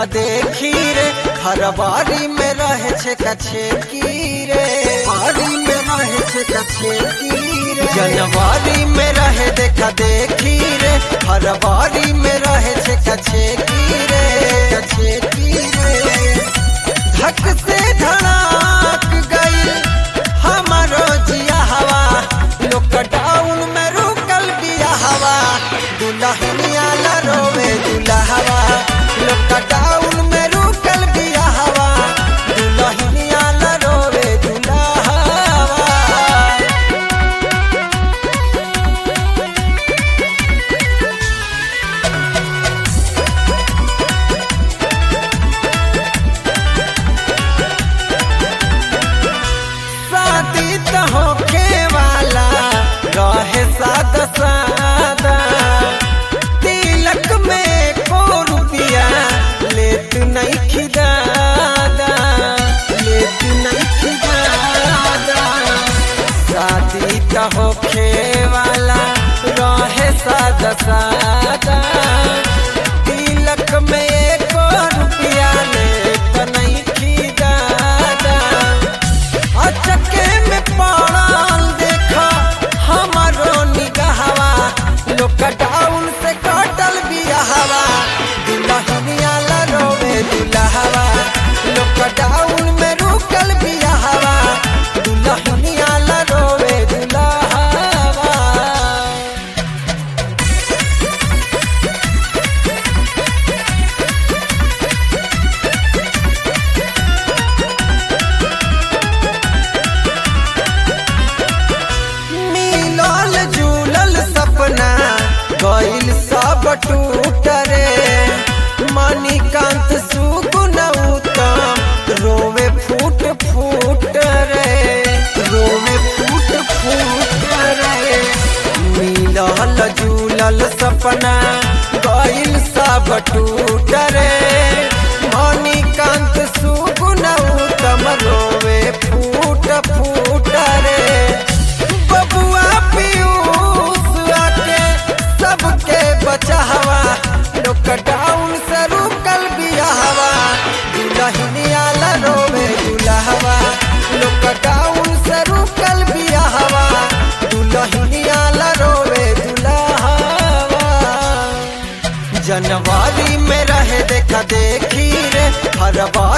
देखा देखी रे हर बारी में रहे छे कछे की रे बारी में रहे छे कछे की रे जनवरी में रहे देखा देखी रे हर बारी में रहे छे कछे की रे कछे की रे धक से धड़ाक गई हमारो जिया हवा लॉकडाउन में रुकल बिया हवा दुल्हनिया ला रोवे दुल्हवा लॉकडाउन में रुकल बिया हवा दुल्हनिया ला रोवे दुल्हवा शादी त होखे वाला रहे सादा सादा तिलक में को रुपिया लेत नहीं खिदादा लेत नहीं खिदादा शादी त होखे वाला रहे सादा सादा तिलक में को रुपिया लेत नहीं खिदादा अचके में पड़ल देखा हमारो निगाहवा लॉकडाउन से कटल बियाहवा दुल्हनिया ला रोवे दुल्हवा लॉकडाउन में रुकल बियाहवा दुल्हनिया ला रोवे दुल्हवा मिलल जुलल सपना गइल सब टूट रे मणिकांत सुगुन उत्तम रोवे फूट फूट रे रोवे फूट फूट रे मिलल जुलल सपना गइल सब टूट रे मणिकांत सुगुन उत्तम रोवे फूट फूट रे बबुआ पीयूष आके सबके बचावा लॉकडाउन से रुकल बियाहवा दुल्हनिया ला रोवे दुल्हवा लॉकडाउन से रुकल बियाहवा दुल्हनिया ला रोवे दुल्हवा जनवरी में रहे देखा देखी रे हर बार